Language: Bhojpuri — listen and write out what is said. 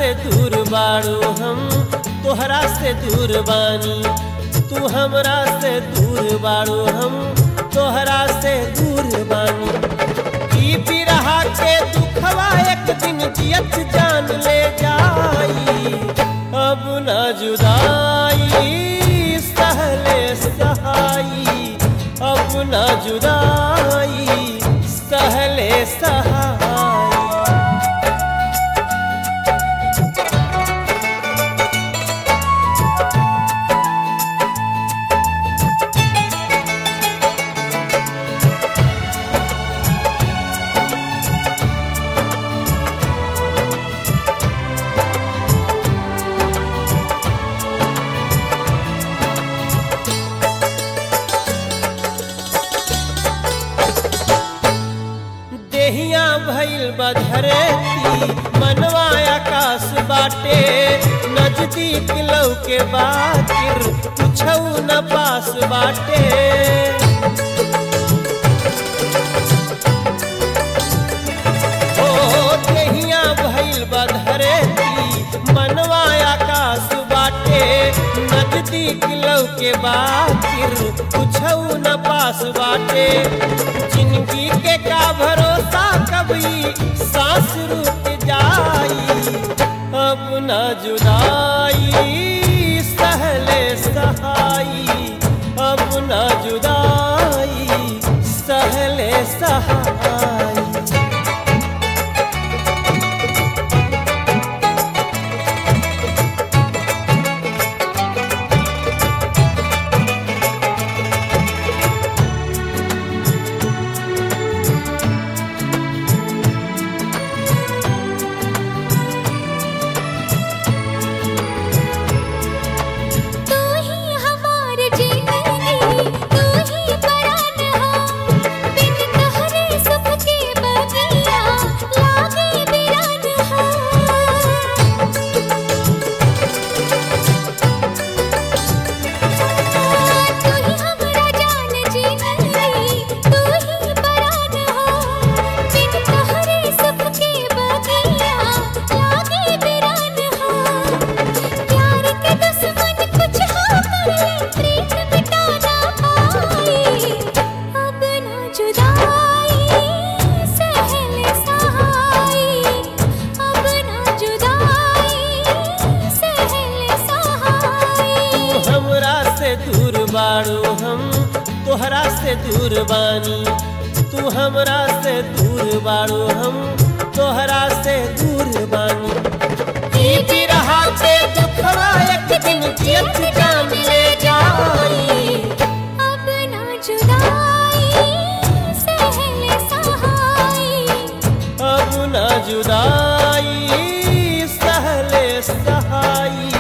से दूर बाड़ू हम तोहरा से दूर बानी तू हमरा से दूर बाड़ू हम तोहरा से दूर बानी ई बिरहा के दुखवा एक दिन जियत जान ले जाई अब न जुदाई सहले सहाई अब न जुदाई सहले सहाई देहिया भइल बधरेती मनवा आकाश बाटे नजदीक लौके बाकिर कुछौ न पास बाटे ओ देहिया भइल बधरेती मनवा आकाश बाटे नजदीक लौके बाकिर कुछौ न पास बाटे जिंदगी के का भरोसा कभी सांस रुक जाई अब न जुदाई सहले सहाई अब न जुदाई सहले सहाई तू ही हमार जीवन तू ही परान हो बिन तोहरे सुख के बगिया लागे बिरान हो तू ही हमरा जान जीवन तू ही परान हो बिन तोहरे सुख के बगिया लागे बिरान हो प्यार के दुश्मन कुछ हो कर ले प्रीत मिटा ना पाए अब ना जुदाई सहल सहाई अब ना जुदाई सहल सहाई तू हमरा से दूर बाड़ू हम तोहरा से दूर बानी तू हमरा से दूर बाड़ू हम तोहरा से दूर बानी ई बिरहा के दुखवा एक दिन जियत जान ले जाई अब ना जुदाई सहल सहाई अब न जुदाई सहले सहाई